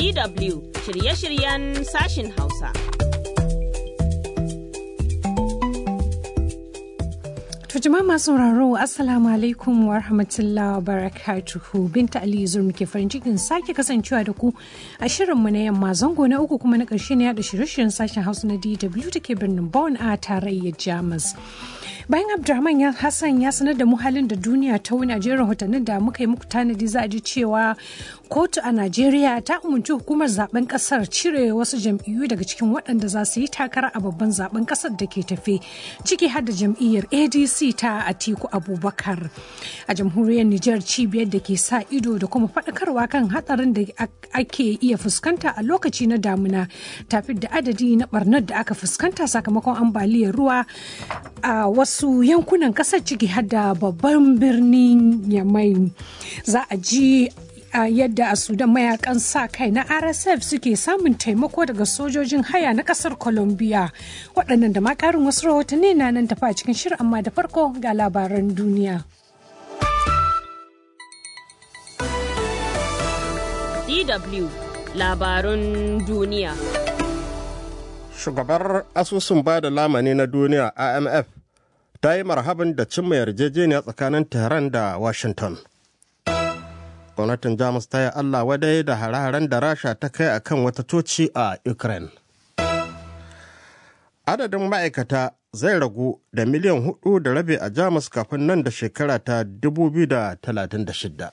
DW shirye-shiryen sashin Hausa. To jama'a masu sauraro Assalamu alaikum wa rahmatullahi wa barakatuhu Binta Ali Zur muke farin cikin sake kasancewa da ku a shirinmu na yamma zango na uku kuma na ƙarshe na yada shirye-shiryen sashen Hausa na DW da ke birnin Bonn a tarayyar Jamus. bayan abdulrahman ya hassan ya sanar da mu halin da duniya ta wuni a jerin rahotannin da muka yi muku tanadi za a ji cewa kotu a najeriya ta umarci hukumar zaben kasar cire wasu jam'iyyu daga cikin waɗanda za su yi takara a babban zaben kasar da ke tafe ciki har da jam'iyyar adc ta atiku abubakar a jamhuriyar nijar cibiyar da ke sa ido da kuma faɗakarwa kan hatsarin da ake iya fuskanta a lokaci na damuna tafi da adadi na barnar da aka fuskanta sakamakon ambaliyar ruwa a wasu wasu yankunan kasar ciki har da babban birnin yamai za a ji a yadda a sudan mayakan sa kai na rsf suke samun taimako daga sojojin haya na kasar colombia waɗannan da ma ƙarin wasu rahotanni na nan tafa a cikin shirin amma da farko ga labaran duniya DW labarun duniya Shugabar asusun ba da lamani na duniya IMF ta yi marhaban da cimma yarjejeniya tsakanin Tehran da Washington. Gwamnatin Jamus ta yi Allah wadai da hare-haren da Rasha ta kai a kan wata toci a Ukraine. Adadin ma'aikata zai ragu da miliyan hudu da rabi a Jamus kafin nan da shekara ta 2036.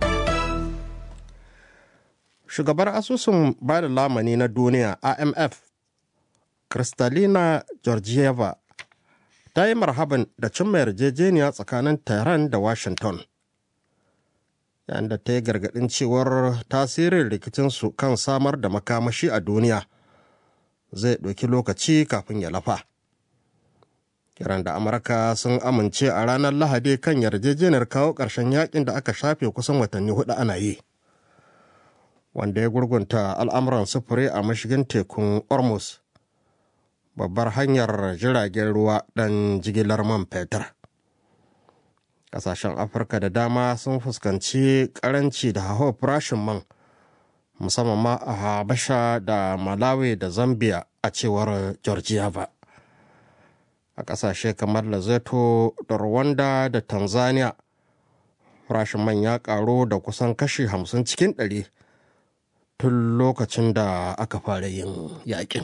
Shugabar asusun ba da lamani na duniya IMF, Kristalina Georgieva ta yi marhaban da cimma yarjejeniya tsakanin Tehran da Washington. Yayin da ta yi gargaɗin cewar tasirin rikicinsu kan samar da makamashi a duniya zai ɗauki lokaci kafin ya lafa. Kiran da Amurka sun amince a ranar Lahadi kan yarjejeniyar kawo ƙarshen yakin da aka shafe kusan watanni hudu ana yi. Wanda ya gurgunta al'amuran sufuri a mashigin tekun Ormus. babbar hanyar jiragen ruwa ɗan jigilar man fetur. Ƙasashen Afirka da dama sun fuskanci ƙaranci da hawa farashin man, musamman ma a Habasha da Malawi da Zambia a cewar Georgieva. A ƙasashe kamar Lesotho da Rwanda da Tanzania, farashin man ya ƙaru da kusan kashi hamsin cikin ɗari tun lokacin da aka fara yin yaƙin.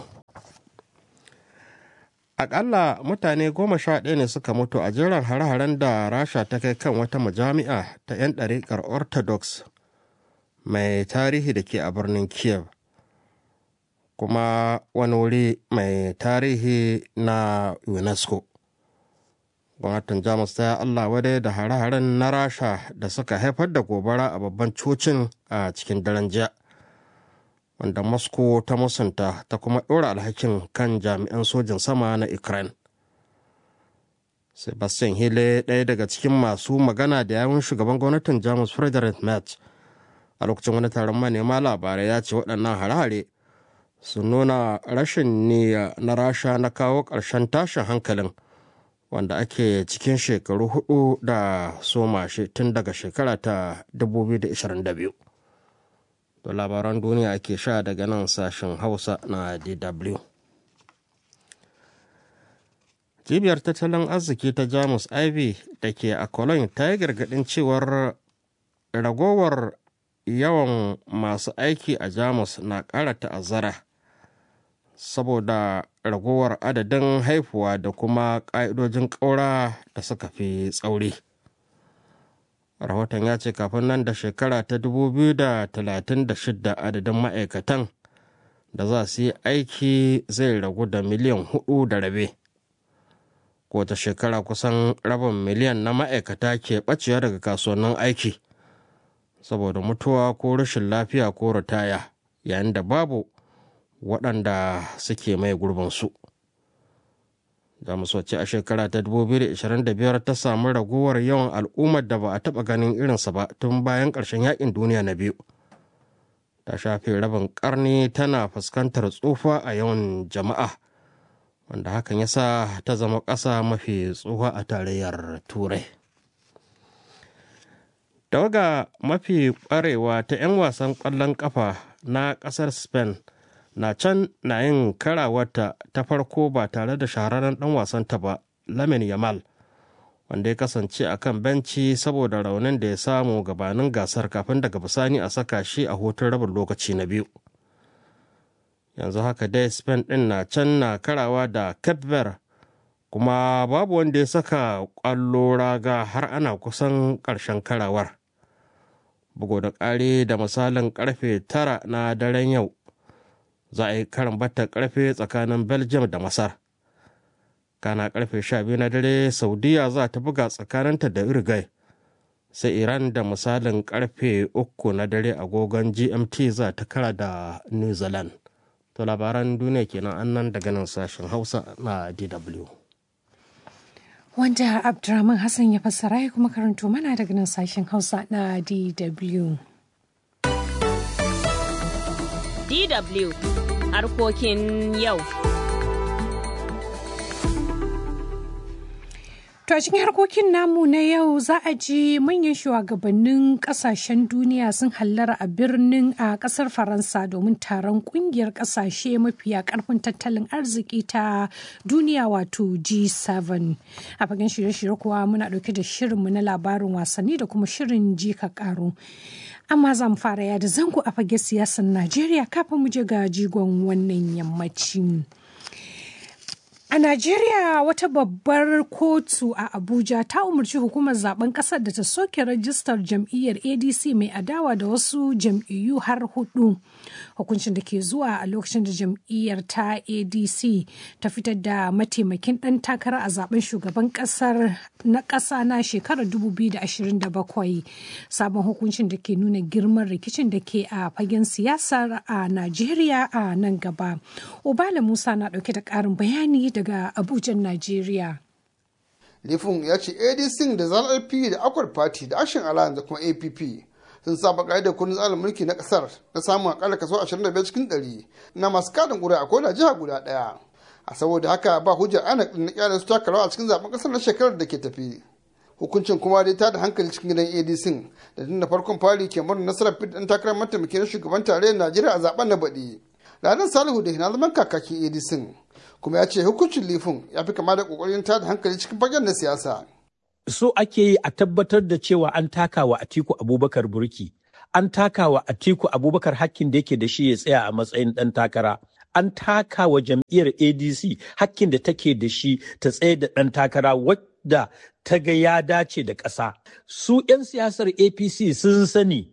akalla mutane goma sha ɗaya ne suka mutu a jiran hare-haren da rasha ta kai kan wata majami'a ta 'yan ɗariƙar orthodox mai tarihi da ke a birnin kiev kuma wani wuri mai tarihi na unesco gwamnatin jamus ta allah wadai da hare-haren na rasha da suka haifar da gobara a babban cocin a cikin daren jiya wanda moscow ta musanta ta kuma ɗora alhakin kan jami'an sojin sama na ukraine sebastian hille ɗaya daga cikin masu magana da yawun shugaban gwamnatin jamus frederick merz a lokacin wani taron manema labarai ya ce waɗannan hare-hare su nuna rashin niyya na rasha na kawo ƙarshen tashin hankalin wanda ake cikin shekaru hudu da soma shi tun daga shekara ta 2022 da labaran duniya ake sha daga nan sashen hausa na dw cibiyar tattalin arziki ta jamus iv da ke a cologne ta yi gargadin cewar ragowar yawan masu aiki a jamus na ƙara ta'azzara saboda ragowar adadin haifuwa da kuma ƙa'idojin ƙaura da suka fi tsauri. rahoton ya ce kafin nan da shekara ta 2036 adadin ma'aikatan da za su yi aiki zai ragu da miliyan hudu da rabe kowace shekara kusan rabin miliyan na ma'aikata ke ɓacewa daga kasuwannin aiki saboda mutuwa ko rashin lafiya ko ritaya yayin da babu waɗanda suke mai gurbinsu. jamus wacce a shekara ta 2025 ta samu raguwar yawan al'ummar da ba a taɓa ganin irinsa ba tun bayan ƙarshen yakin duniya na biyu ta shafe rabin ƙarni tana fuskantar tsufa a yawan jama'a wanda hakan ya sa ta zama ƙasa mafi tsufa a tarayyar turai tawaga mafi ƙwarewa ta 'yan wasan ƙwallon ƙafa na ƙasar spain na can na yin karawarta ta farko ba tare da shahararren ɗan wasanta ba lamin yamal wanda ya kasance a kan benci saboda raunin da ya samu gabanin gasar kafin daga bisani a saka shi a hutun rabin lokaci na biyu yanzu haka dai spain ɗin na can na karawa da cape verde kuma babu wanda ya saka ƙwallo raga har ana kusan ƙarshen karawar bugu da ƙari da misalin ƙarfe tara na daren yau za a yi karin batta ƙarfe tsakanin belgium da masar kana ƙarfe sha biyu na dare saudiya za ta buga tsakaninta da uruguay sai iran da misalin ƙarfe uku na dare agogon gmt za ta kara da new zealand to labaran duniya kenan annan daga nan sashen hausa na dw wanda Abdurrahman Hassan ya fassara ya kuma karanto mana daga nan sashen Hausa na DW. DW harkokin yau. To a cikin harkokin namu na yau za a ji manyan shugabannin kasashen duniya sun hallara a birnin a kasar Faransa domin taron kungiyar kasashe mafiya karfin tattalin arziki ta duniya wato G7. A fagen shirye-shirye kuwa muna dauke da shirinmu na labarin wasanni da kuma shirin jika karo. Amma za mu fara yada zango a fage siyasar Najeriya kafin mu je ga jigon wannan yammacin. A Najeriya wata babbar kotu a Abuja ta umarci hukumar zaben kasar da ta soke rajistar jam'iyyar ADC mai adawa da wasu jam'iyyu har hudu. Hukuncin da ke zuwa a lokacin da jam'iyyar ta ADC ta fitar da mataimakin ɗan takara a zaben shugaban kasar na ƙasa na shekarar 2027. Sabon hukuncin da ke nuna girman rikicin da ke a fagen siyasar a Najeriya a nan gaba. Obala Musa na ɗauke da ƙarin bayani da daga Abuja, Najeriya. Lifin ya ce ADC da ZLP da Akwar Party da Action Alliance da kuma APP sun saba da kundin tsarin mulki na kasar na samun akalla kaso 25 cikin 100 na masu kadin ƙuri'a a koda jiha guda ɗaya. A saboda haka ba hujjar ana na kyalin su taka rawa a cikin zaben kasar na shekarar da ke tafi. Hukuncin kuma dai ta da hankali cikin gidan ADC da tun da farkon fari ke murnar nasarar fit ɗan takarar mataimakin shugaban tarayyar Najeriya a zaben na baɗi. Ranar Salihu da na zaman kakakin ADC kuma ya ce hukuncin lifin ya fi kama da kokarin tada hankali cikin fagen na siyasa. So ake yi a tabbatar da cewa an taka wa Atiku Abubakar burki. An taka wa Atiku Abubakar hakkin da yake da shi ya tsaya a matsayin ɗan takara. An taka wa jam'iyyar ADC hakkin da take da shi ta tsaye da ɗan takara wadda ta ga ya dace da ƙasa. Su 'yan siyasar APC sun sani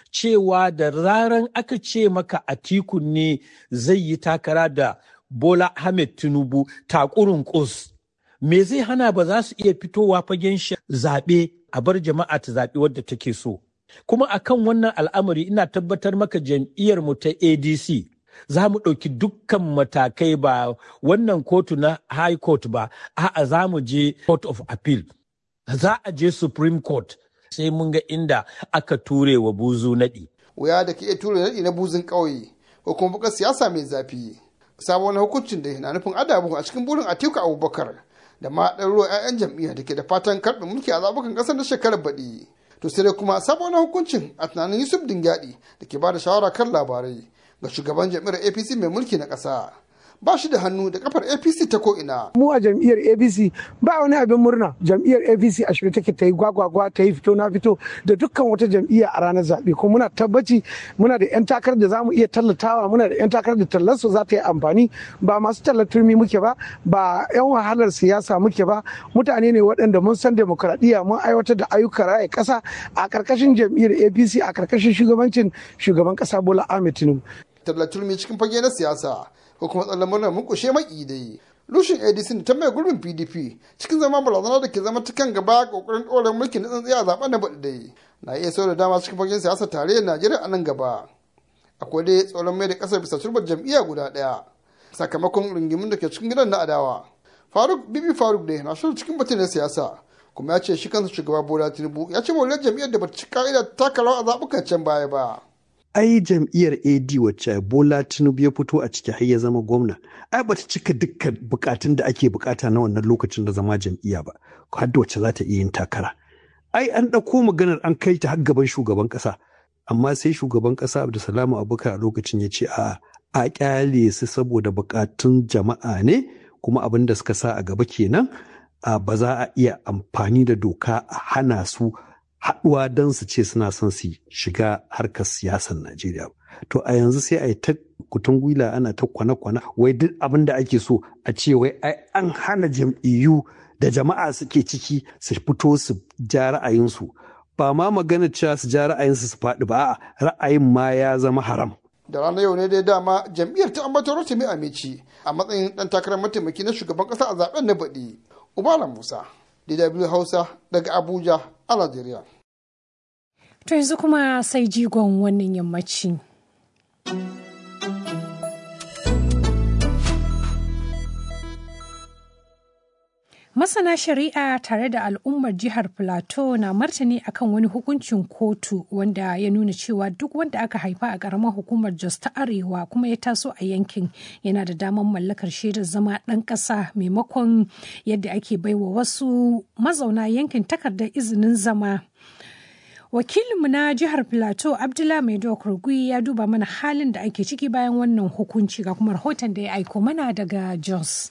cewa da zaran aka ce maka Atiku ne zai yi takara da Bola Ahmed Tinubu takurin kus. Me zai hana ba za su iya fitowa fagen zaɓe a bar jama'a ta zaɓi wadda take so. Kuma akan wannan al'amari ina tabbatar maka jam'iyyar mu ta ADC za mu ɗauki dukkan matakai ba wannan kotu na High Court ba, a'a za mu je Court of Appeal. Za a je Supreme Court sai mun ga inda aka ture wa buzu naɗi. Wuya da ke iya ture naɗi na buzun ƙauye ko kuma buƙar siyasa mai zafi. sabon hukuncin da na nufin adabu a cikin burin atiku abubakar da ma ɗaruruwa 'ya'yan jam'iyya da ke da fatan karɓe mulki a zaɓukan ƙasar na shekarar baɗi to sai dai kuma sabon hukuncin a tunanin yusuf dingyadi da ke ba da shawara kan labarai ga shugaban jam'iyyar apc mai mulki na ƙasa ba shi da hannu da kafar apc ta ko'ina. mu a jam'iyyar apc ba wani abin murna jam'iyyar apc a shirye take ta yi gwagwagwa ta yi fito na fito da dukkan wata jam'iyya a ranar zaɓe ko muna tabbaci muna da 'yan takarar da za mu iya tallatawa muna da 'yan takarar da tallarsu za ta yi amfani ba masu tallar turmi muke ba ba 'yan wahalar siyasa muke ba mutane ne waɗanda mun san demokuraɗiyya mun aiwatar da ayyukan raya ƙasa a ƙarƙashin jam'iyyar apc a ƙarƙashin shugabancin shugaban ƙasa bola ahmed tinubu. tallar turmi cikin fage na siyasa ko kuma tsallan murnar mukushe maki dai lushin adc ta mai gurbin pdp cikin zama barazana da ke zama ta kan gaba kokarin ɗorar mulkin na tsantsiya a zaben na baɗi dai na iya sau da dama cikin fagen siyasar tarayyar najeriya a nan gaba akwai dai tsoron mai da ƙasar bisa turbar jam'iyya guda ɗaya sakamakon rungimin da ke cikin gidan na adawa faruk bibi faruk dai na shirin cikin batun na siyasa kuma ya ce shi kansa shugaba bola tinubu ya ce mawaliyar jam'iyyar da bata ci ka'ida taka rawa a zaɓukan can baya ba. ai jam'iyyar ad wacce bola tinubu ya fito a ciki har ya zama gwamna ai bata cika dukkan bukatun da ake bukata na wannan lokacin da zama jam'iyya ba har da wacce za ta iya yin takara ai an ɗauko maganar an kai ta har gaban shugaban ƙasa amma sai shugaban ƙasa abdulsalamu abubakar a lokacin ya ce a a ƙyale su saboda buƙatun jama'a ne kuma abin da suka sa a gaba kenan a ba za a iya amfani da doka a hana su haɗuwa don su ce suna son su shiga harkar siyasar najeriya to a yanzu sai a yi ta kutun gwila ana ta kwana-kwana wai duk abin da ake so a ce wai ai an hana jam'iyyu da jama'a suke ciki su fito su ja ra'ayinsu ba ma magana cewa su ja ra'ayinsu su faɗi ba ra'ayin ma ya zama haram da ranar yau ne dai dama jam'iyyar ta ambatar rotimi amici a matsayin dan takarar mataimaki na shugaban kasa a zaben na baɗi ubala musa dw hausa daga abuja a najeriya To yanzu kuma sai jigon wannan yammaci. Masana shari'a tare da al'ummar jihar Plateau na martani akan wani hukuncin kotu wanda ya nuna cewa duk wanda aka haifa a ƙaramar hukumar Jos ta Arewa kuma ya taso a yankin yana da damar mallakar shaidar zama ɗan ƙasa maimakon yadda ake baiwa wasu mazauna yankin takardar izinin zama. Wakilinmu na jihar Plateau Abdullah Maido Kurgui ya duba mana halin da ake ciki bayan wannan hukunci ga kuma rahoton da ya aiko mana daga Jos.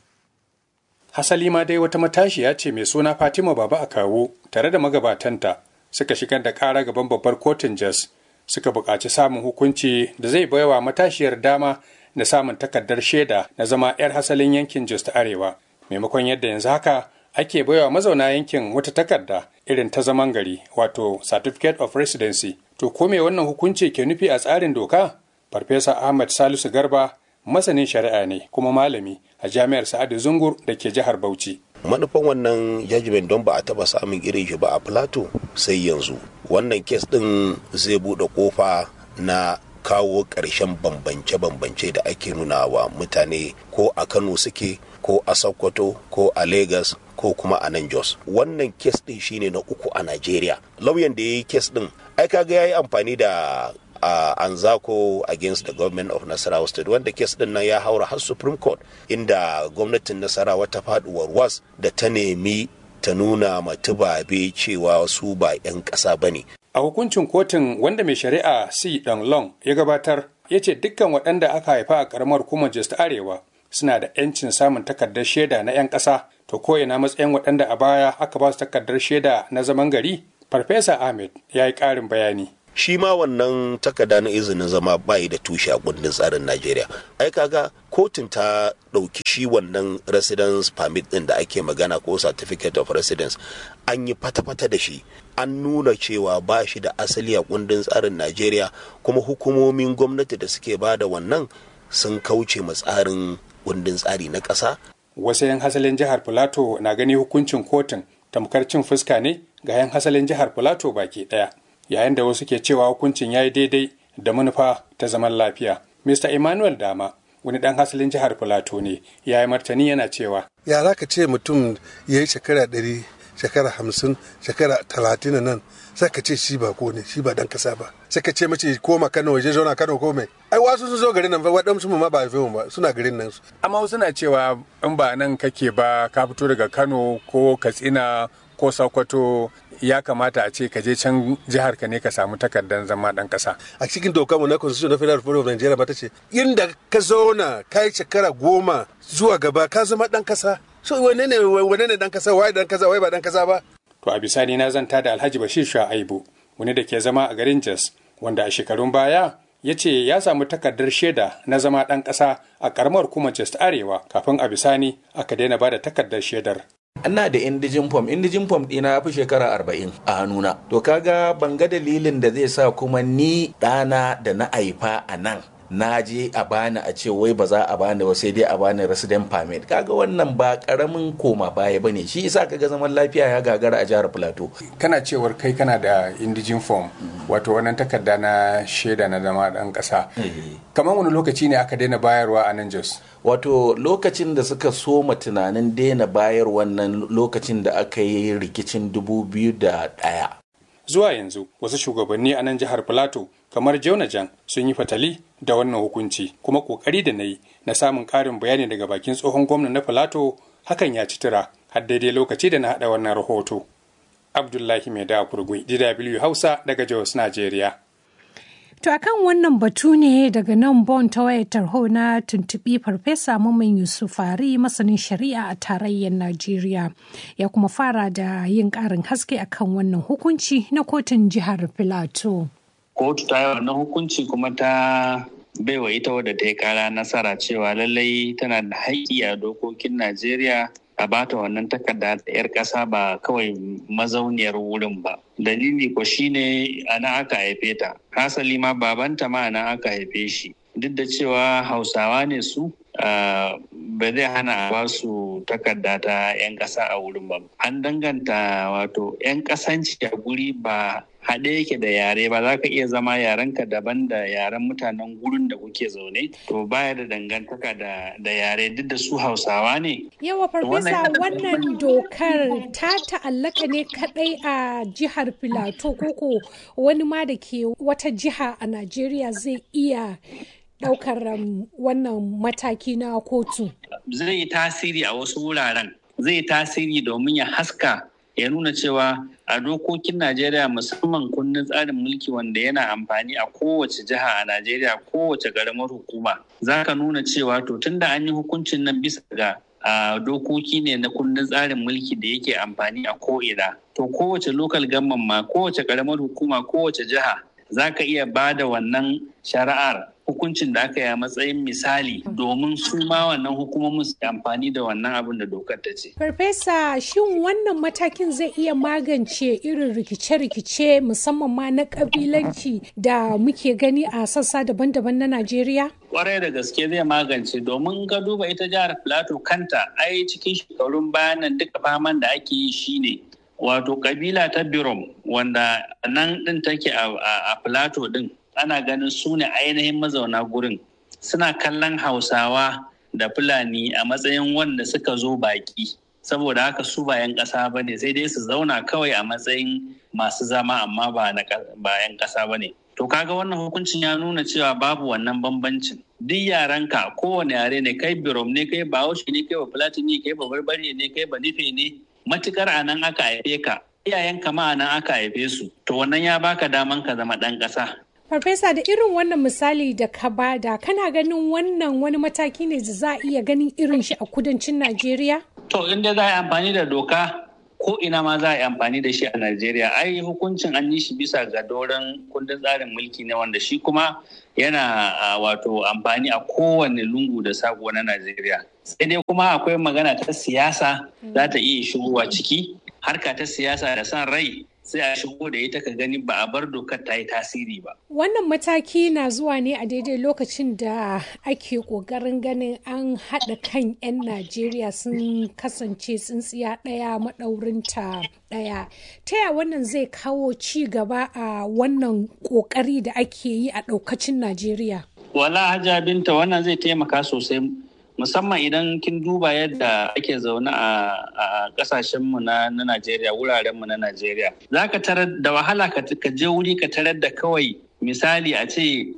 Hasali ma dai wata matashiya ce mai suna Fatima Baba a kawo tare da magabatanta suka shigar da ƙara gaban babbar kotun Jos suka buƙaci samun hukunci da zai baiwa matashiyar dama na samun takardar shaida na zama 'yar hasalin yankin Jos ta Arewa maimakon yadda yanzu haka ake baiwa mazauna yankin wata takarda irin ta zaman gari wato certificate of residency to ko me wannan hukunci ke nufi a tsarin doka farfesa ahmad salisu garba masanin shari'a ne kuma malami a jami'ar sa'adu zungur da ke jihar bauchi manufan wannan judgment don ba a taba samun irin shi ba a plateau sai yanzu wannan kes din zai bude kofa na kawo ƙarshen bambance-bambance da ake nuna wa mutane ko a kano suke ko a sokoto ko a lagos ko kuma a nan jos wannan kes din shine na uku a nigeria lauyan da ya yi kes din ai kaga ya yi amfani da a uh, anzako against the government of nasarawa state wanda kes din nan ya haura har supreme court inda gwamnatin nasarawa ta faduwar was da ta nemi ta nuna matubabe cewa su ba 'yan ƙasa ba ne a hukuncin kotun wanda mai shari'a c dan long ya gabatar ya ce dukkan waɗanda aka haifa a ƙaramar hukumar jos ta arewa suna da 'yancin samun takardar shaida na 'yan ƙasa to ko ina matsayin waɗanda a baya aka ba su takardar shaida na zaman gari farfesa ahmed ya yi ƙarin bayani shi ma wannan takarda na izinin zama bayi da tushe a kundin tsarin Najeriya. Ai kaga kotun ta ɗauki shi wannan residence permit ɗin da ake magana ko certificate of residence an yi fata-fata da shi an nuna cewa ba shi da asali a kundin tsarin Najeriya kuma hukumomin gwamnati da suke ba da wannan sun kauce ma tsarin kundin tsari na ƙasa. Wasu 'yan hasalin jihar Filato na gani hukuncin kotun tamkar cin fuska ne ga 'yan hasalin jihar Filato baki ɗaya. yayin da wasu ke cewa hukuncin ya yi daidai da manufa ta zaman lafiya. Mr. Emmanuel Dama, wani ɗan hasalin jihar Filato ne, ya yi martani yana cewa. Ya za ka ce mutum ya yi shekara ɗari, shekara hamsin, shekara talatin nan, sai ka ce shi ba ko ne, shi ba ɗan kasa ba. Sai ka ce mace koma Kano waje zauna Kano ko mai. Ai wasu sun zo garin nan fa waɗansu ma ba haife ba suna garin nan. Amma wasu na cewa in ba nan kake ba ka fito daga Kano ko Katsina ko Sokoto ya kamata a ce ka je can jihar ka ne ka samu takardar zama dan kasa. A cikin dokar mu na Constitution na Federal Republic of Nigeria ba ta ce inda ka zauna kai shekara goma zuwa gaba ka zama dan kasa. So wane ne wane ne dan kasa wai dan kasa wai ba dan kasa ba. To a bisani na zanta da Alhaji Bashir Shu'aibu wani da ke zama a garin Jos wanda a shekarun baya ya ce ya samu takardar shaida na zama ɗan ƙasa a ƙaramar kuma Jos Arewa kafin a bisani aka daina ba da takardar shaidar. ina da indijin fom indijin fom ɗina ya fi shekara arba'in a hannuna to kaga ban ga dalilin da zai sa kuma ni ɗana da na haifa a nan na je a bani a ce wai ba za a bani ba sai dai a bani resident permit kaga wannan ba karamin koma baya bane shi yasa kaga zaman lafiya ya gagara a jihar plateau kana cewar kai kana da indijin form wato wannan takarda na shaida na zama dan kasa kamar wani lokaci ne aka daina bayarwa a nan jos wato lokacin da suka soma tunanin daina bayar wannan lokacin da aka yi rikicin 2001 zuwa yanzu wasu shugabanni a nan jihar plateau kamar Jonajan sun yi fatali da wannan hukunci kuma kokari da na yi na samun karin bayani daga bakin tsohon gwamna na Filato hakan ya ci tura har daidai lokaci da na haɗa wannan rahoto. Abdullahi Mai da Kurgui, DW Hausa daga Jos, Najeriya. To akan wannan batu ne daga nan bon ta wayar tarho na tuntubi farfesa Mamman Yusuf Fari masanin shari'a a tarayyar Najeriya ya kuma fara da yin ƙarin haske akan wannan hukunci na kotun jihar Filato. Kotu ta yi wannan hukunci kuma ta baiwa ita wadda ta yi kara nasara cewa lallai tana da haƙƙi a dokokin Najeriya a bata wannan takarda da 'yar ƙasa ba kawai mazauniyar wurin ba. Dalili ko shine ana aka haife ta. Hasali ma babanta ma ana aka haife shi. Duk da cewa Hausawa ne su, ba zai hana a ba su takarda ta 'yan ƙasa a wurin ba. An danganta wato 'yan ƙasanci a guri ba haɗe yake da yare ba za ka iya zama yarenka daban da yaren mutanen gurin da kuke zaune to baya da dangantaka da yare duk da su hausawa ne yawa farfesa wannan dokar ta ta'allaka ne kadai a jihar filato koko wani ma da ke wata jiha a najeriya zai iya daukar wannan mataki na kotu zai yi tasiri a wasu wuraren zai tasiri domin ya haska ya nuna cewa a dokokin Najeriya musamman kundin tsarin mulki wanda yana amfani a kowace jiha a Najeriya kowace ƙaramar hukuma za ka nuna cewa to tunda an yi hukuncin nan bisa ga a dokoki ne na kundin tsarin mulki da yake amfani a ko'ina to kowace lokal gamman ma kowace ƙaramar hukuma kowace jiha za ka iya ba da wannan shari'ar hukuncin da aka yi a matsayin misali domin su ma wannan hukumomin su amfani da wannan abin da dokar ta ce. Farfesa shin wannan matakin zai iya magance irin rikice-rikice musamman ma na kabilanci da muke gani a sassa daban-daban na Najeriya? Kwarai da gaske zai magance domin ga duba ita jihar Plateau kanta ai cikin shekarun bayanan duka faman da ake yi shine wato kabila ta Birom wanda nan din take a Plateau din ana ganin su ne ainihin mazauna gurin suna kallon hausawa da fulani a matsayin wanda suka zo baki saboda haka su ba 'yan ƙasa ba ne sai dai su zauna kawai a matsayin masu zama amma ba 'yan ƙasa ba ne to kaga wannan hukuncin ya nuna cewa babu wannan bambancin duk yarenka kowane yare ne kai birom ne kai bahaushe ne kai ba fulatini kai ba barbare ne kai ba nufe ne matukar a nan aka haife ka iyayenka ma a nan aka haife su to wannan ya baka daman ka zama ɗan ƙasa Farfesa da irin wannan misali da ka bada kana ganin wannan wani mataki ne da za a iya ganin irin shi a kudancin Najeriya? To inda za a yi amfani da doka ko ina ma za a yi amfani da shi a Najeriya ai hukuncin an yi shi bisa ga doron kundin tsarin mulki ne wanda shi kuma yana wato amfani a kowane lungu da sako na Najeriya. Sai dai kuma akwai magana ta siyasa za ta iya shigowa ciki harka ta siyasa da son rai sai a shigo da ita ka gani ba a bar dokar ta yi tasiri ba. Wannan mataki na zuwa ne a daidai lokacin da ake ƙoƙarin ganin an haɗa kan 'yan Najeriya sun kasance tsintsiya ɗaya maɗaurinta ɗaya. Ta ya wannan zai kawo ci gaba a wannan ƙoƙari da ake yi a ɗaukacin Najeriya? Wala hajja binta wannan zai taimaka sosai musamman idan kin duba yadda ake zaune a kasashenmu na Najeriya wurarenmu na Najeriya za ka tarar da wahala ka je wuri ka tarar da kawai misali a ce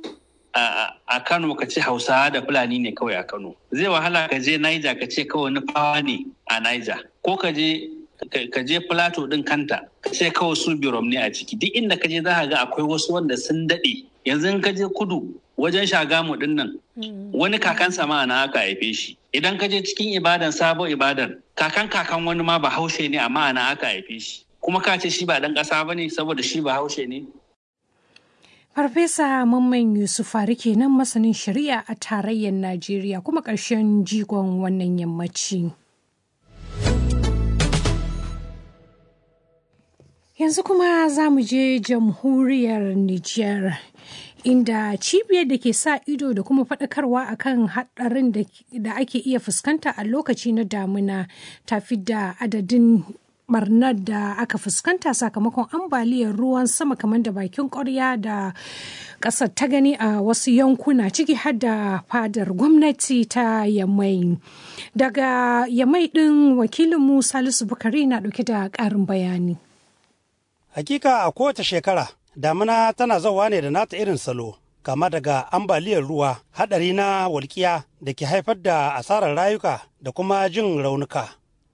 a Kano ka ce Hausawa da Fulani ne kawai a Kano zai wahala ka je Niger ka ce kawai nufawa ne a Niger ko ka je ka je Plateau din kanta ka ce kawai su birom ne a ciki duk inda ka je za ka ga akwai wasu wanda sun daɗe yanzu in ka je kudu wajen shagamu din nan wani kakan sama na aka haife shi idan ka je cikin ibadan sabo ibadan kakan kakan wani ma ba haushe ne amma ana aka haife shi kuma ka ce shi ba dan kasa ba ne saboda shi ba haushe ne Farfesa Mamman Yusuf Fari kenan masanin shari'a a tarayyar Najeriya kuma ƙarshen jigon wannan yammaci. Yanzu kuma za mu je jamhuriyar Nijar. inda cibiyar da ke sa ido da kuma faɗakarwa akan haɗarin da ake iya fuskanta a lokaci na damuna ta da adadin barnar da aka fuskanta sakamakon ambaliyar ruwan sama kamar da bakin ƙwarya da ƙasar ta gani a wasu yankuna ciki har da fadar gwamnati ta yamai daga yamai ɗin wakilinmu salisu bukari na ɗauke da ƙarin bayani hakika a kowace shekara damina tana zauwa ne da nata irin salo kama daga ambaliyar ruwa hadari na walƙiya da ke haifar da asarar rayuka da kuma jin raunuka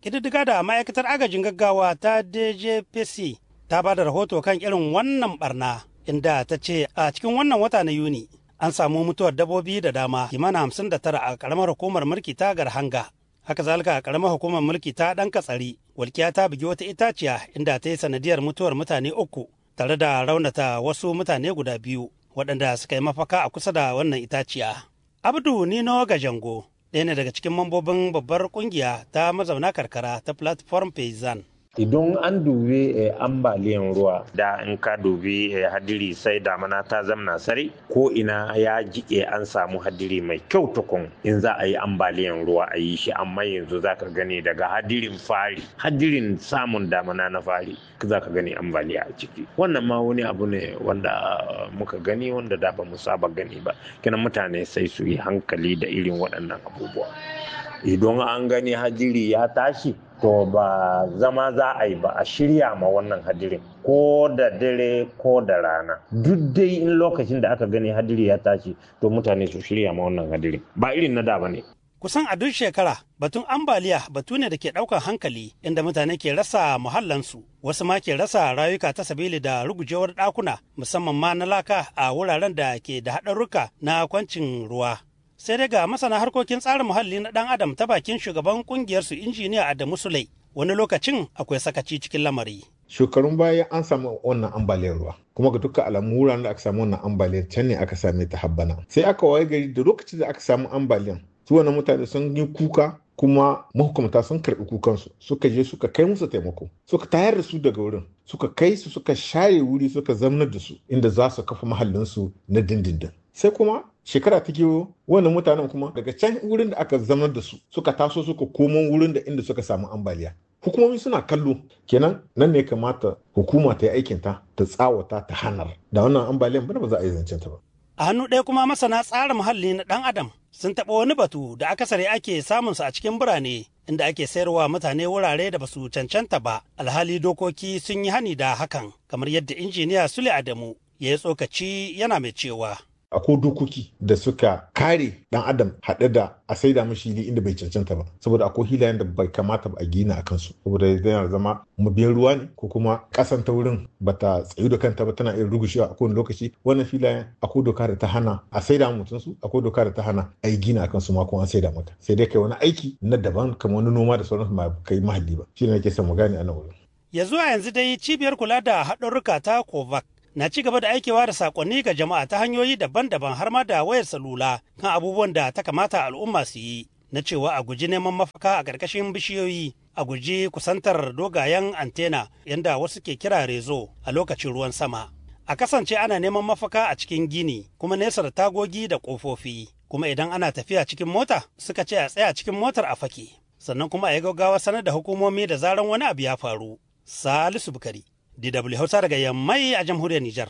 ƙididdiga da ma'aikatar agajin gaggawa ta djpc ta ba da rahoto kan irin wannan barna inda ta ce a cikin wannan wata na yuni an samu mutuwar dabbobi da dama kimanin hamsin da tara a karamar hukumar mulki ta garhanga haka zalika a karamar hukumar mulki ta dan katsari walkiya ta bugi wata itaciya inda ta yi sanadiyar mutuwar mutane uku tare da raunata wasu mutane guda biyu waɗanda suka yi mafaka a kusa da wannan itaciya abdu nino gajango ɗaya ne daga cikin mambobin babbar kungiya ta mazauna karkara ta platform paysan idan an dubi eh, ambaliyan ruwa da in ka dubi eh, hadiri sai damana ta zamna sare ko ina ya jike an samu hadiri mai kyau tukun in za a yi ambaliyan ruwa a yi shi amma yanzu za ka gani daga hadirin fari hadirin samun damana na fari za ka gani ambaliya a ciki wannan ma wani abu ne wanda muka gani wanda da ba mu saba gani ba kinan mutane sai su yi hankali da irin waɗannan abubuwa idan an gani hadiri ya tashi to ba zama za a yi ba a shirya ma wannan hadirin ko da dare ko da rana duk dai in lokacin da aka gani hadiri ya tashi to mutane su shirya ma wannan hadirin ba irin na da ba ne kusan a duk shekara batun ambaliya batu ne da ke ɗaukar hankali inda mutane ke rasa muhallansu wasu ma ke rasa rayuka ta sabili da rugujewar ɗakuna musamman ma na laka a wuraren da ke da haɗarruka na kwancin ruwa sai dai ga masana harkokin tsarin muhalli na ɗan adam ta bakin shugaban kungiyar su injiniya Adamu Sulai wani lokacin akwai sakaci cikin lamari. Shekarun baya an samu wannan ambaliyar ruwa kuma ga dukkan alamu wuraren da aka samu wannan ambaliyar can ne aka same ta habbana sai aka waye gari da lokacin da aka samu ambaliyan su wannan mutane sun yi kuka kuma mahukumta sun karɓi kukansu suka je suka kai musu taimako suka tayar da su daga wurin suka kai su suka share wuri suka zamnar da su inda za su kafa mahallinsu na dindindin sai kuma shekara ta kewo wannan mutanen kuma daga can wurin da aka zama da su suka taso suka komo wurin da inda suka samu ambaliya hukumomi suna kallo kenan nan ne kamata hukuma ta yi aikinta ta tsawata ta hanar da wannan ambaliyan bana ba za a yi zancen ta ba a hannu ɗaya kuma masana tsarin muhalli na ɗan adam sun taɓa wani batu da akasari ake samun su a cikin birane inda ake sayarwa mutane wurare da basu cancanta ba alhali dokoki sun yi hani da hakan kamar yadda injiniya sule adamu ya yi tsokaci yana mai cewa akwai dokoki da suka kare dan adam haɗe da a saida mashi hili inda bai cancanta ba saboda akwai hilayen da bai kamata ba a gina a kansu saboda yana zama mabiyan ruwa ne ko kuma ƙasan ta wurin bata tsayu da kanta ba tana iya rugushewa a kowane lokaci wannan filayen akwai doka da ta hana a saida mutum su akwai doka da ta hana a yi gina a kansu ma kuma an saida maka sai dai kai wani aiki na daban kamar wani noma da sauransu ba kai mahalli ba shi ne nake son mu gane a nan wurin. ya zuwa yanzu dai cibiyar kula da haɗarurruka ta kovac na ci gaba da aikewa da sakonni ga jama'a ta hanyoyi daban-daban har ma da wayar salula kan abubuwan da ta kamata al'umma su yi na cewa a guji neman mafaka a ƙarƙashin bishiyoyi a guji kusantar dogayen antena yadda wasu ke kira rezo a lokacin ruwan sama a kasance ana neman mafaka a cikin gini kuma nesa da tagogi da ƙofofi kuma idan ana tafiya cikin mota suka ce a tsaya cikin motar a fake sannan kuma a yi gaggawa sanar da hukumomi da zaran wani abu ya faru salisu bukari DW Hausa daga Yammai a jamhuriyar Nijar.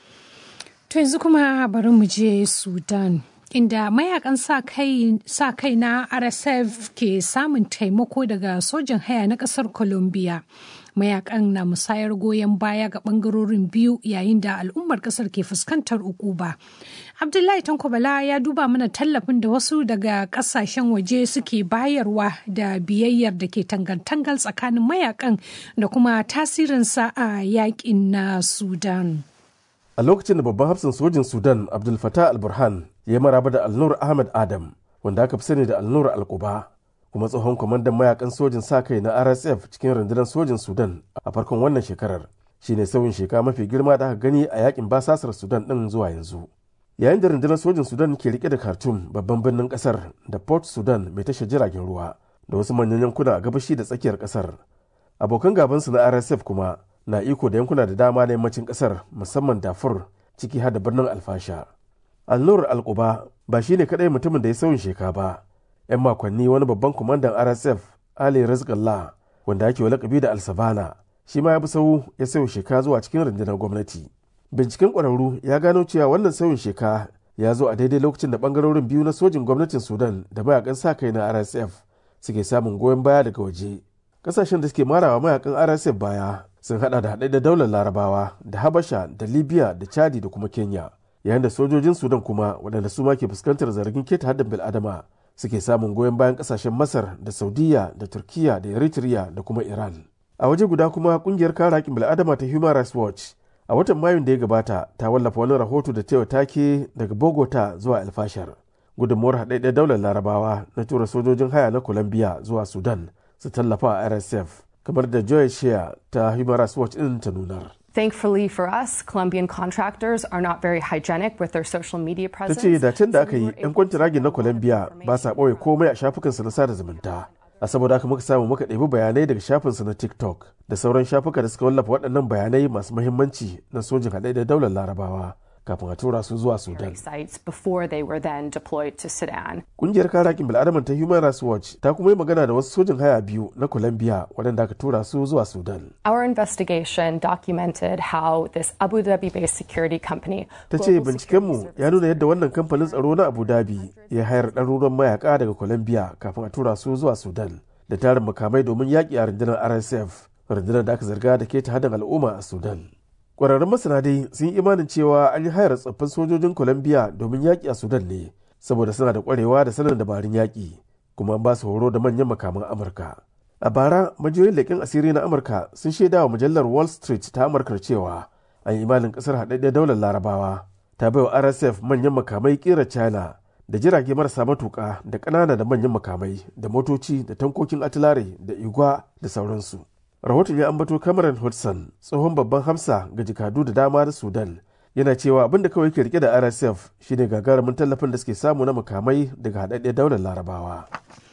To yanzu kuma bari mu je Sudan. Inda mayakan sa kai na RSF ke samun taimako daga sojin haya na kasar Colombia. Mayakan na musayar goyon baya ga bangarorin biyu yayin da al'ummar kasar ke fuskantar ukuba. Abdullahi Tankobala ya duba mana tallafin da wasu daga kasashen waje suke bayarwa da biyayyar da ke tangantangal tsakanin mayakan da kuma tasirinsa a yakin na Sudan. A lokacin da babban hafsin sojin Sudan Abdul Fattah al-Burhan ya maraba da Alnur Ahmed Adam wanda aka fi sani da Alnur al-Quba kuma tsohon kwamandan mayakan sojin sa kai na RSF cikin rundunar sojin Sudan a farkon wannan shekarar shine sauyin sheka mafi girma da aka gani a yakin basasar Sudan din zuwa yanzu. yayin da rundunar sojin sudan ke rike da khartoum babban birnin kasar da port sudan mai tashar jiragen ruwa da wasu manyan yankuna a gabashi da tsakiyar kasar abokan gabansu na rsf kuma na iko da yankuna da dama na yammacin kasar musamman dafur ciki har da birnin alfasha alnur alkuba ba shine kadai mutumin da ya sauyin sheka ba yan makonni wani babban kwamandan rsf ali rizqallah wanda ake wa lakabi da alsavana shi ma ya bi sau ya sauya sheka zuwa cikin rundunar gwamnati binciken ƙwararru ya gano cewa wannan sauyin sheka ya zo a daidai lokacin da bangarorin biyu na sojin gwamnatin sudan da mayakan sa kai na rsf suke samun goyon baya daga waje kasashen da suke marawa mayakan rsf baya sun hada da haɗe da daular larabawa da habasha da libya da chadi da kuma kenya yayin da sojojin sudan kuma waɗanda su ma ke fuskantar zargin keta haddin bil'adama suke samun goyon bayan kasashen masar da saudiya da turkiya da eritrea da kuma iran a waje guda kuma kungiyar kare haƙƙin bil'adama ta human rights watch a watan mayun da ya gabata ta wallafa wani rahoto da tewa take daga bogota zuwa alfashar gudunmuwar haɗaɗɗen daular larabawa na tura sojojin haya na colombia zuwa sudan su tallafa a rsf kamar da joy shea ta human rights watch ɗin ta nunar Thankfully for us, Colombian contractors are not very hygienic with their social media ta presence. ce da can da aka yi 'yan kwantiragin na colombia ba sa ɓoye komai a shafukansu na sada zumunta a saboda haka muka samu muka ɗebi bayanai daga shafinsu na tiktok da sauran shafuka da suka wallafa waɗannan bayanai masu muhimmanci na sojin haɗe da daular larabawa kafin a tura su zuwa sudan sites before they were then deployed to Sudan. Kungiyar kare haƙƙin bil'adaman ta Human Rights Watch ta kuma yi magana da wasu sojin haya biyu na Colombia waɗanda aka tura su zuwa Sudan. Our investigation documented how this Abu Dhabi-based security company Ta ce bincikenmu ya nuna yadda wannan kamfanin tsaro na Abu Dhabi ya hayar ɗaruran mayaka daga Colombia kafin a tura su zuwa Sudan da tarin makamai domin yaƙi a rundunar RSF, rundunar da aka zarga da ke ta hadin al'umma a Sudan. Ƙwararrun masana dai sun yi imanin cewa an yi hayar tsoffin sojojin Colombia domin yaƙi a Sudan ne, saboda suna da ƙwarewa da sanin dabarun yaƙi, kuma an ba su horo da manyan makaman Amurka. A bara, majiyoyin leƙen asiri na Amurka sun shaida wa mujallar Wall Street ta Amurka cewa an yi imanin ƙasar haɗaɗɗen daular Larabawa ta bai wa RSF manyan makamai ƙera China da jirage marasa matuƙa da ƙanana da manyan makamai da motoci da tankokin atilare da igwa da sauransu. rahoton ya ambato cameron hudson tsohon babban hamsa ga jikadu da dama na sudan yana cewa abin da kawai ke rike da rsf shine gagarumin tallafin da suke samu na makamai daga haɗaɗɗiyar daular larabawa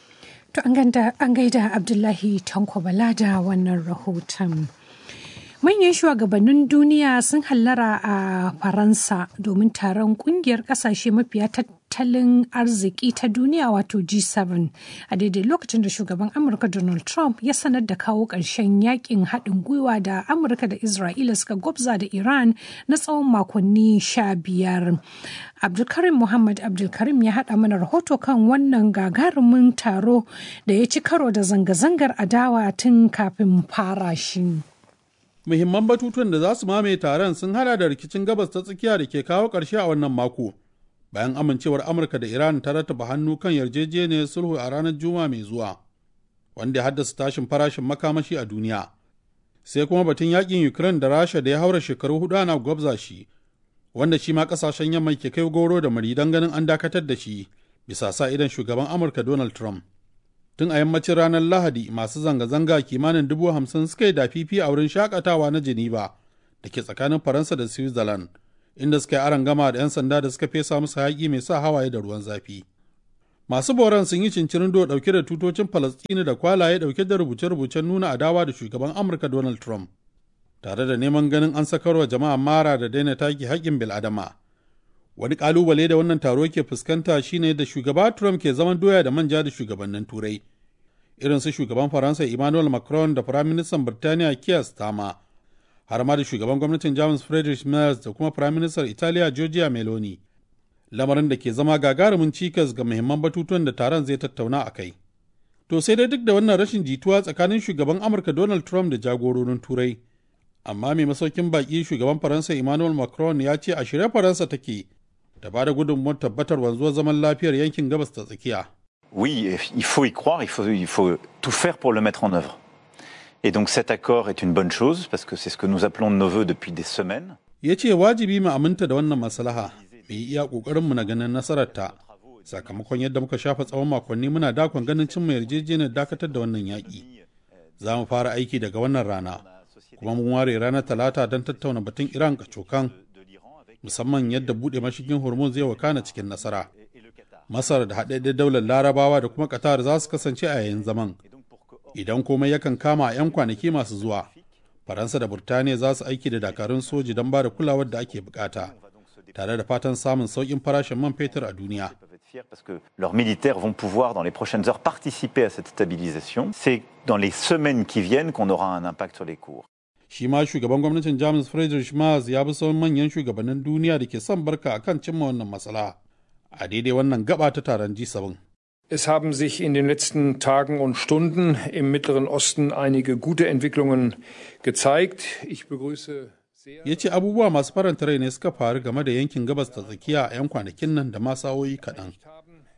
To an gaida Abdullahi Tanko Bala da wannan rahoton. Manyan shugabannin duniya sun hallara a Faransa domin taron kungiyar kasashe mafiya tattalin arziki ta duniya wato G7 a daidai lokacin da shugaban Amurka Donald Trump ya sanar da kawo ƙarshen yakin haɗin gwiwa da Amurka da Isra'ila suka gwabza da Iran na tsawon makonni sha biyar. Abdulkarim Muhammad Abdulkarim ya haɗa mana rahoto kan wannan gagarumin taro da ya ci karo da zanga-zangar adawa tun kafin fara shi. muhimman batutuwan da za su mamaye taron sun hada da rikicin gabas ta tsakiya da ke kawo ƙarshe a wannan mako bayan amincewar amurka da iran ta rattaba hannu kan yarjejeniyar sulhu a ranar juma'a mai zuwa wanda ya haddasa tashin farashin makamashi a duniya sai kuma batun yakin ukraine da rasha da ya haura shekaru hudu ana gwabza shi wanda shi ma kasashen yamma ke kai goro da mari don ganin an dakatar da shi bisa sa idan shugaban amurka donald trump tun a yammacin ranar lahadi masu zanga-zanga kimanin dubu hamsin suka yi dafifi a wurin shakatawa na geneva da ke tsakanin faransa da switzerland inda suka yi aron gama da 'yan sanda da suka fesa musu haƙi mai sa hawaye da ruwan zafi masu boran sun yi cincirin do dauke da tutocin falastini da kwalaye dauke da rubuce-rubucen nuna adawa da shugaban amurka donald trump tare da neman ganin an sakarwa jama'a mara da daina taki haƙƙin bil'adama wani kalubale da wannan taro ke fuskanta shine da shugaba Trump ke zaman doya da manja da shugabannin turai irin su shugaban faransa emmanuel macron da firaministan birtaniya keir starmer har ma da shugaban gwamnatin jamus friedrich merz da kuma firaministan italiya giorgia meloni lamarin da ke zama gagarumin cikas ga muhimman batutuwan da taron zai tattauna a kai to sai dai duk da wannan rashin jituwa tsakanin shugaban amurka donald trump da jagororin turai amma mai masaukin baki shugaban faransa emmanuel macron ya ce a shirye faransa take da ba da gudunmuwar tabbatar wanzuwar zaman lafiyar yankin gabas ta tsakiya. Oui, il faut y croire, il faut, il faut tout faire pour le mettre en œuvre. Et donc cet accord est une bonne chose parce que c'est ce que nous appelons de nos voeux depuis des semaines. Ya ce wajibi mu aminta da wannan maslaha, mu yi iya ƙoƙarinmu na ganin nasararta. Sakamakon yadda muka shafa tsawon makonni muna dakon ganin cimma yarjejeniyar dakatar da wannan yaƙi. Za mu fara aiki daga wannan rana, kuma mun ware ranar talata don tattauna batun Iran kacokan musamman yadda buɗe mashigin hormuz zai wakana cikin nasara masar da haɗaɗɗen daular larabawa da kuma qatar za su kasance a yayin zaman idan komai yakan kama a 'yan kwanaki masu zuwa faransa da burtaniya za su aiki da dakarun soji don ba da kulawar da ake bukata tare da fatan samun sauƙin farashin man fetur a duniya parce que leurs militaires vont pouvoir dans les prochaines heures participer à cette stabilisation. C'est dans les semaines qui viennent qu'on aura un impact sur les cours. shi ma shugaban gwamnatin jamus friedrich Merz ya bi sauran manyan shugabannin duniya da ke son barka a kan cimma wannan matsala a daidai wannan gaba ta taron G7. Es haben sich in den letzten Tagen und Stunden im Mittleren Osten einige gute Entwicklungen gezeigt. Ich begrüße ya ce abubuwa masu faranta rai ne suka faru game da yankin gabas ta tsakiya a 'yan kwanakin nan da ma sa'o'i kaɗan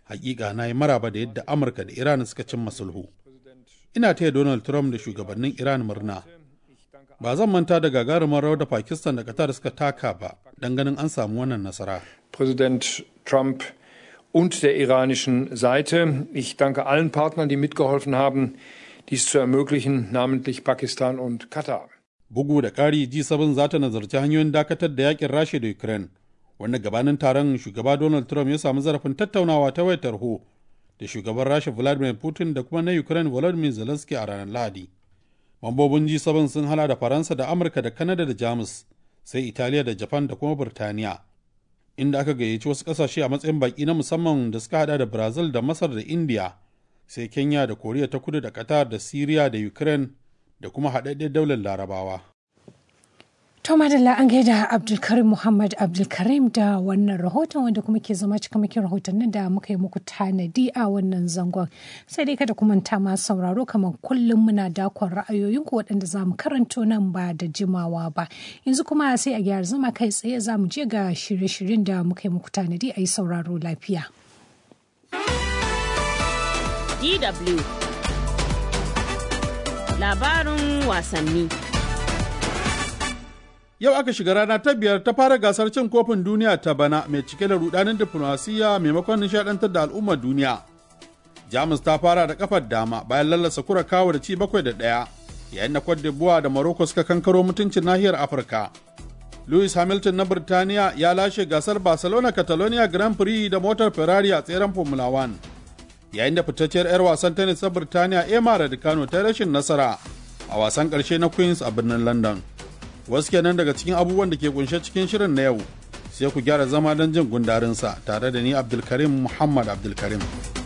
hakika na yi maraba da yadda amurka da iran suka cimma sulhu ina taya donald trump da shugabannin iran murna ba zan manta da gagarumar rawar da pakistan da qatar suka taka ba don ganin an samu wannan nasara Präsident Trump und der iranischen Seite. Ich danke allen Partnern, die mitgeholfen haben, dies zu ermöglichen, namentlich Pakistan und Katar. bugu da ƙari g7 za ta nazarci hanyoyin dakatar da yakin rasha da ukraine wanda gabanin taron shugaba donald trump ya samu zarafin tattaunawa ta wayar tarho da shugaban rasha vladimir putin da kuma na ukraine volodymyr zelensky a ranar lahadi mambobin g7 sun hana da faransa da amurka da kanada da jamus sai italiya da japan da kuma burtaniya inda aka gayyaci wasu kasashe a matsayin baki na musamman da suka hada da brazil da masar da india sai kenya da koriya ta kudu da qatar da syria da ukraine da kuma haɗaɗɗen daular larabawa To madalla an gaida Abdulkarim Muhammad Abdulkarim da wannan rahoton wanda kuma ke zama cikamakin rahotannin da muka yi muku tanadi a wannan zangon. Sai dai kada ku manta ma sauraro kamar kullum muna dakon ra'ayoyinku waɗanda za mu karanto nan ba da jimawa ba. Yanzu kuma sai a gyara zama kai tsaye za mu je ga shirye-shiryen da muka yi muku tanadi a yi sauraro lafiya. DW Labarin wasanni. Yau aka shiga rana ta biyar ta fara gasar cin kofin duniya ta bana mai cike da rudanin diflomasiyya maimakon nishadantar da al'ummar duniya. Jamus ta fara da kafar dama bayan lallasa kura kawo da ci bakwai da ɗaya yayin da Cote d'Ivoire da Morocco suka kankaro mutuncin nahiyar Afirka. Lewis Hamilton na Birtaniya ya lashe gasar Barcelona Catalonia Grand Prix da motar Ferrari a tseren Formula 1. Yayin da fitacciyar 'yar wasan tennis ta Birtaniya Emma Raducanu ta rashin nasara a wasan ƙarshe na Queens a birnin London. wasu kenan daga cikin abubuwan da ke kunshe cikin shirin na yau sai ku gyara zama don jin gundarinsa tare da ni abdulkarim muhammad abdulkarim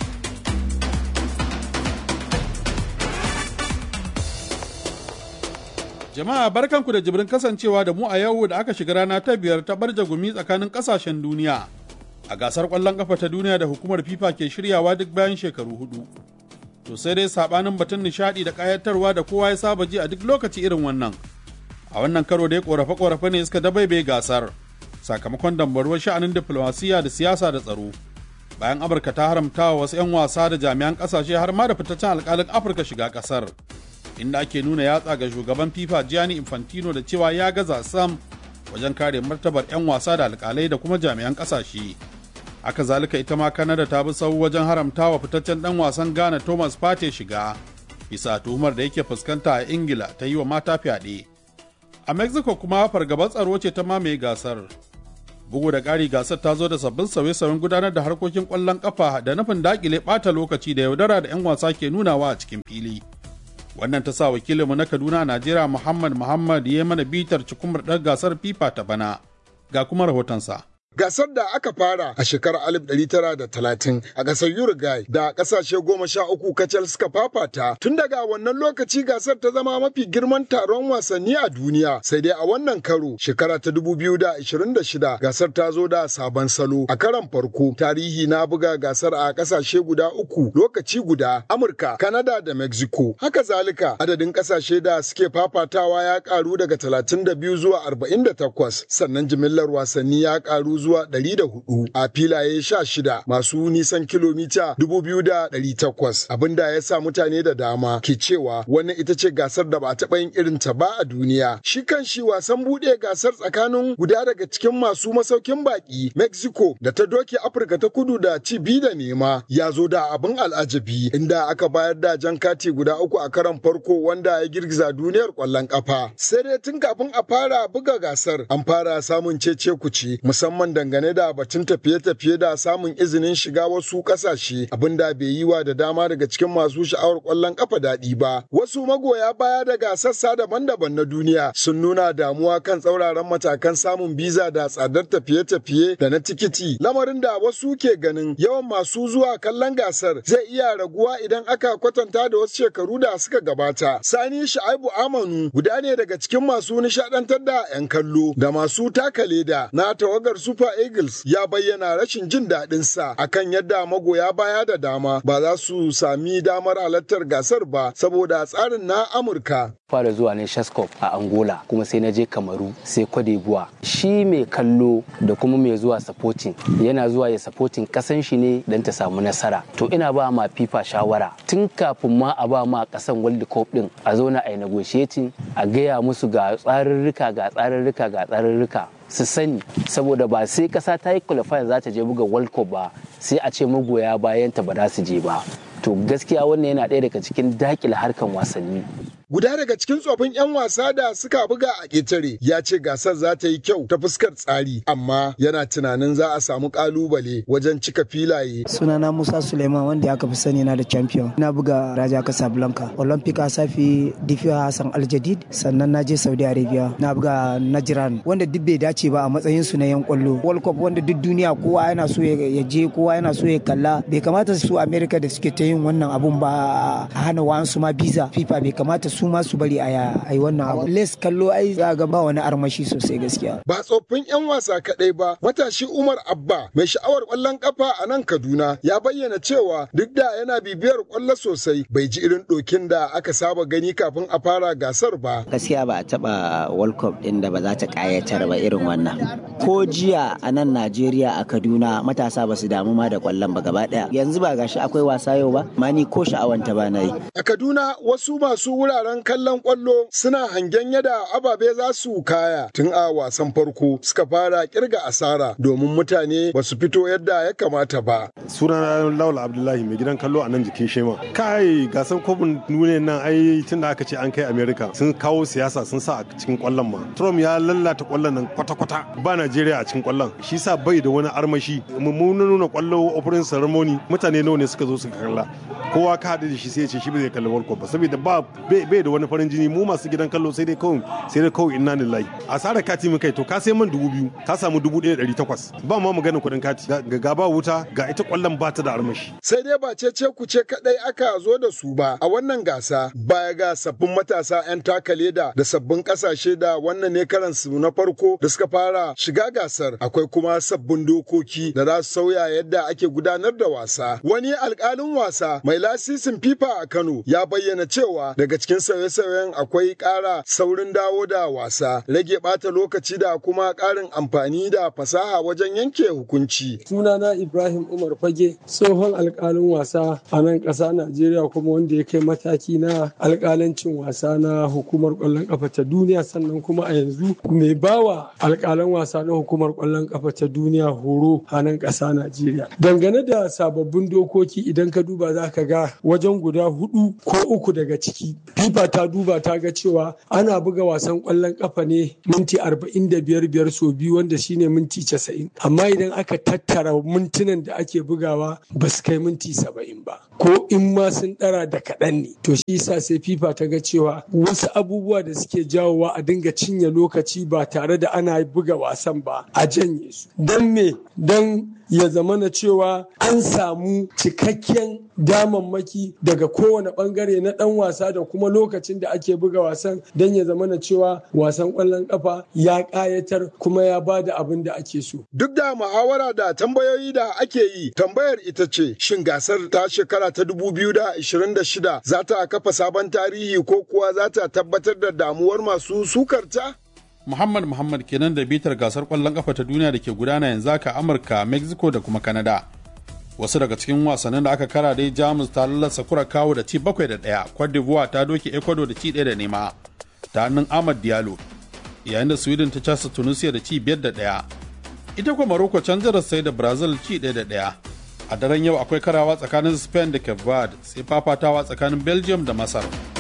jama'a barkanku da jibrin kasancewa da mu a yau da aka shiga rana ta biyar ta barja gumi tsakanin kasashen duniya a gasar kwallon kafa ta duniya da hukumar fifa ke shiryawa duk bayan shekaru hudu to sai dai sabanin batun nishadi da kayatarwa da kowa ya saba ji a duk lokaci irin wannan a wannan karo dai korafe-korafe ne suka dabaibe gasar sakamakon dambarwar sha'anin diplomasiya da siyasa da tsaro bayan amurka ta haramta wa wasu 'yan wasa da jami'an kasashe har ma da fitaccen alkalin afirka shiga kasar inda ake nuna yatsa ga shugaban fifa gianni infantino da cewa ya gaza sam wajen kare martabar 'yan wasa da alkalai da kuma jami'an kasashe haka zalika ita ma kanada ta bi sau wajen haramta wa fitaccen dan wasan ghana thomas pate shiga bisa tuhumar da yake fuskanta a ingila ta yi wa mata fyaɗe a mexico kuma fargabar tsaro ce ta mamaye gasar bugu da ƙari gasar ta zo da sabbin sauye-sauyen gudanar da harkokin ƙwallon ƙafa da nufin daƙile ɓata lokaci da yaudara da 'yan wasa ke nunawa a cikin fili wannan ta sa wakilinmu na kaduna a najeriya muhammad muhammad ya mana bitar cikumar ɗan gasar fifa ta bana ga kuma rahotonsa Gasar da aka fara a shekarar 1930 a ƙasar Uruguay da ƙasashe goma sha uku kacal suka fafata tun daga wannan lokaci gasar ta zama mafi girman taron wasanni a duniya sai dai a wannan karo shekara ta 2026 gasar ta zo da sabon salo a karan farko tarihi na buga gasar a ƙasashe guda uku lokaci guda Amurka, Canada da Mexico. Haka zalika adadin ƙasashe da suke fafatawa ya ƙaru daga 32 zuwa 48 sannan jimillar wasanni ya ƙaru zuwa 104 a filaye 16 masu nisan kilomita 2,800 abinda ya sa mutane da dama ke cewa wannan ita ce gasar da ba a taɓa yin irin ta ba a duniya. Shi kan shi wasan buɗe gasar tsakanin guda daga cikin masu masaukin baƙi Mexico da ta doke Afirka ta kudu da ci bi da nema ya zo da abin al'ajabi inda aka bayar da jan kati guda uku a karan farko wanda ya girgiza duniyar ƙwallon ƙafa. Sai dai tun kafin a fara buga gasar an fara samun cece kuce musamman dangane da batun tafiye-tafiye da samun izinin shiga wasu kasashe abinda bai yi wa da dama daga cikin masu sha'awar kwallon kafa daɗi ba wasu magoya baya daga sassa daban-daban na duniya sun nuna damuwa kan tsauraran matakan samun biza da tsadar tafiye-tafiye da na tikiti lamarin da wasu ke ganin yawan masu zuwa kallon gasar zai iya raguwa idan aka kwatanta da wasu shekaru da suka gabata sani sha'aibu amanu guda ne daga cikin masu nishadantar da 'yan kallo da masu taka leda na tawagar super Super Eagles ya bayyana rashin jin daɗinsa akan yadda magoya baya da dama ba za su sami damar halartar gasar ba saboda tsarin na Amurka. fara zuwa ne Shaskop a Angola kuma sai na je Kamaru sai Cote d'Ivoire shi mai kallo da kuma mai zuwa supporting yana zuwa ya supporting kasan shi ne don ta samu nasara to ina ba ma FIFA shawara tun kafin ma a ba ma kasan World Cup din a zauna a yi negotiating a gaya musu ga tsarurruka ga tsarurruka ga tsarurruka su sani saboda ba sai kasa ta yi qualifying za ta je buga World Cup ba sai a ce magoya bayan ta ba za su je ba to gaskiya wannan yana ɗaya daga cikin dakile harkan wasanni Guda daga cikin tsofin 'yan wasa da suka buga a ƙetare ya ce gasar za ta yi kyau ta fuskar tsari amma yana tunanin za a samu ƙalubale wajen cika filaye. Sunana Musa Suleiman wanda aka fi sani na da champion. Na buga Raja Casablanca, Olympic Asafi Difiya Hassan Aljadid, sannan na je Saudi Arabia. Na buga Najran wanda duk bai dace ba a matsayin su na 'yan kwallo. World Cup wanda duk duniya kowa yana so ya je kowa yana so ya kalla. Bai kamata su America da suke ta yin wannan abun ba a hana wa'ansu ma biza. FIFA bai kamata su su ma su bari a yi wannan abu. Les kallo ai za ga ba wani armashi sosai gaskiya. Ba tsoffin 'yan wasa kaɗai ba, matashi Umar Abba mai sha'awar ƙwallon ƙafa a nan Kaduna ya bayyana cewa duk da yana bibiyar ƙwallo sosai bai ji irin ɗokin da aka saba gani kafin a fara gasar ba. Gaskiya ba a taɓa World Cup ɗin da ba za ta ƙayatar ba irin wannan. Ko jiya a nan Najeriya a Kaduna matasa ba su damu ma da ƙwallon ba gaba ɗaya. Yanzu ba gashi akwai wasa yau ba, ma ni ko sha'awanta ba na yi. A Kaduna wasu masu wuraren kallon kwallo suna hangen yadda ababe za su kaya tun a wasan farko suka fara kirga asara domin mutane ba su fito yadda ya kamata ba. Sunana Laula Abdullahi mai gidan kallo a nan jikin Shema. Kai gasan kofin duniya nan ai tun da aka ce an kai America sun kawo siyasa sun sa a cikin kwallon ma. Trump ya lallata kwallon nan kwata-kwata ba Najeriya a cikin kwallon. Shi sa bai da wani armashi. Mun nuna kwallo opening ceremony mutane nawa ne suka zo suka kalla. Kowa ka haɗu da shi sai ya ce shi ba zai kalli World Cup ba saboda ba bai da wani farin jini mu masu gidan kallo sai dai kawai sai dai kawai inna lillahi asara kati mun kai to ka sai man dubu biyu ka samu dubu ɗaya ɗari takwas ba ma maganin kuɗin kati ga gaba wuta ga ita kwallon ba ta da armashi. sai dai ba ce ce ku ce kaɗai aka zo da su ba a wannan gasa baya ga sabbin matasa 'yan taka leda da sabbin ƙasashe da wannan ne karan su na farko da suka fara shiga gasar akwai kuma sabbin dokoki da za su sauya yadda ake gudanar da wasa wani alƙalin wasa mai lasisin fifa a kano ya bayyana cewa daga cikin sauye-sauyen akwai ƙara saurin dawo da wasa rage ɓata lokaci da kuma ƙarin amfani da fasaha wajen yanke hukunci. sunana ibrahim umar fage tsohon alƙalin wasa a nan ƙasa najeriya kuma wanda ya kai mataki na alƙalancin wasa na hukumar ƙwallon ƙafa ta duniya sannan kuma a yanzu mai bawa alƙalan wasa na hukumar ƙwallon ƙafa ta duniya horo a nan ƙasa najeriya dangane da sababbin dokoki idan ka duba za ka ga wajen guda hudu ko uku daga ciki fifa ta duba ta ga cewa ana buga wasan kwallon kafa ne minti arba'in da biyar biyar so biyu wanda shine minti casa'in amma idan aka tattara mintunan da ake bugawa ba su kai minti saba'in ba ko in ma sun dara da kaɗan ne to shi yasa sai fifa ta ga cewa wasu abubuwa da suke jawowa a dinga cinye lokaci ba tare da ana buga wasan ba a janye su don me don ya zama na cewa an samu cikakken damammaki daga kowane bangare na dan wasa da kuma lokacin da ake buga wasan don ya zama na cewa wasan kwallon kafa ya kayatar kuma ya ba da abin da ake so. Duk da muhawara da tambayoyi da ake yi tambayar ita ce shin gasar ta shekara ta 2026 za ta kafa sabon tarihi ko kuwa za ta tabbatar da damuwar masu sukarta? Muhammad Muhammad kenan da bitar gasar kwallon kafa ta duniya da ke gudana yanzu haka Amurka, Mexico da kuma Canada. Wasu daga cikin wasannin da aka kara dai Jamus ta lallasa kura kawo da ci bakwai da ɗaya, Cote d'Ivoire ta doke Ecuador da ci ɗaya da nema ta hannun Ahmad Diallo, yayin da Sweden ta casa Tunisia da ci biyar da ɗaya. Ita kuma Morocco can sai da Brazil ci ɗaya da ɗaya. A daren yau akwai karawa tsakanin Spain da Cape Verde sai fafatawa tsakanin Belgium da Masar.